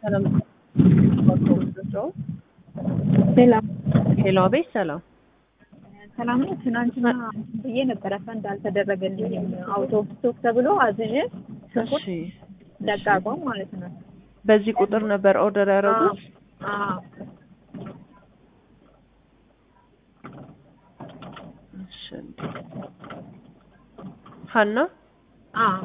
ሰላም ሰላም ሄሎ፣ አቤት ሰላም። ሰላም ነው። ትናንትና ብዬ ነበረ ፈንድ አልተደረገልኝም። አውቶቡስ ስቶክ ተብሎ አዝዤ ሽንኩርት እሺ፣ ደቃቆም ማለት ነው። በዚህ ቁጥር ነበር ኦርደር ያደረጉት? አዎ እሺ። ሀና አዎ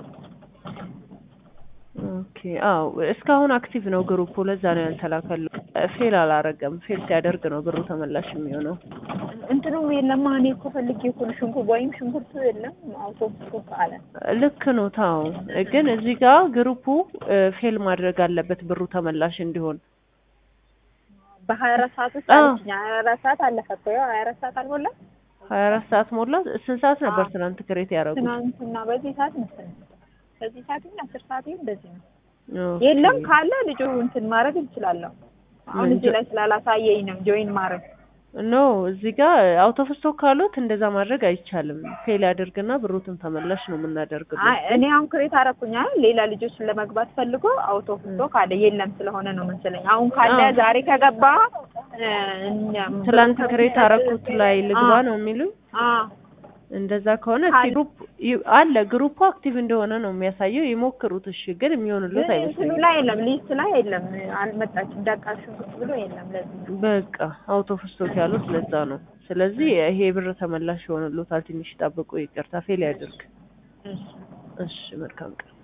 ኦኬ። አዎ እስካሁን አክቲቭ ነው ግሩፑ። ለዛ ነው ያልተላከለው። ፌል አላረገም። ፌል ሲያደርግ ነው ብሩ ተመላሽ የሚሆነው። እንትኑም የለም። እኔ እኮ ፈልጌ እኮ ነው ሽንኩርት ወይም ሽንኩርቱ የለም አውቶቡስ ስቶክ አለ። ልክ ነው። ታው ግን እዚህ ጋር ግሩፑ ፌል ማድረግ አለበት ብሩ ተመላሽ እንዲሆን። በሀያ አራት ሰዓት ውስጥ አዎ። አለችኝ። ሀያ አራት ሰዓት አለፈ እኮ ያው ሀያ አራት ሰዓት አልሞላም። ሀያ አራት ሰዓት ሞላ። ስንት ሰዓት ነበር አዎ። ትናንት ክሬት ያደረጉት? ትናንትና በዚህ ሰዓት መሰለኝ በዚህ ሰዓት ይሁን አስር ሰዓት ይሁን እንደዚህ ነው። ኦኬ። የለም ካለ ልጁ እንትን ማድረግ እንችላለሁ። አሁን ምን እዚህ ጆ- ላይ ስላላሳየኝ ነው ጆይን ማድረግ ኖ እዚህ ጋር አውቶቡስ ስቶክ ካሉት እንደዛ ማድረግ አይቻልም። ፌል ያደርግና ብሩትን ተመላሽ ነው የምናደርግበት። አይ እኔ አሁን ክሬት አደረኩኝ አይደል? ሌላ ልጆችን ለመግባት ፈልጎ አውቶቡስ ስቶክ አለ የለም ስለሆነ ነው መሰለኝ። አሁን ካለ አዎ። ዛሬ ከገባ እ፣ እኛም ትላንት ክሬት አረኩት ላይ ልግባ አዎ። ነው የሚሉኝ። አዎ እንደዛ ከሆነ ካለ- እስኪ ግሩፕ ይ- አለ ግሩፑ አክቲቭ እንደሆነ ነው የሚያሳየው። ይሞክሩት። እሺ፣ ግን የሚሆንሉት ግን እንትኑ አይመስለኝም። ላይ የለም ሊስት ላይ የለም አልመጣችም። ደቃ ሽንኩርት ብሎ የለም ለዚህ ነው። በቃ አውቶቡስ ስቶክ ያሉት ለዛ ነው። ስለዚህ ይሄ ብር ተመላሽ ይሆንሉታል። ትንሽ ጠብቁ። ይቅርታ ፌል ያድርግ። እሺ እሺ፣ መልካም ቀን።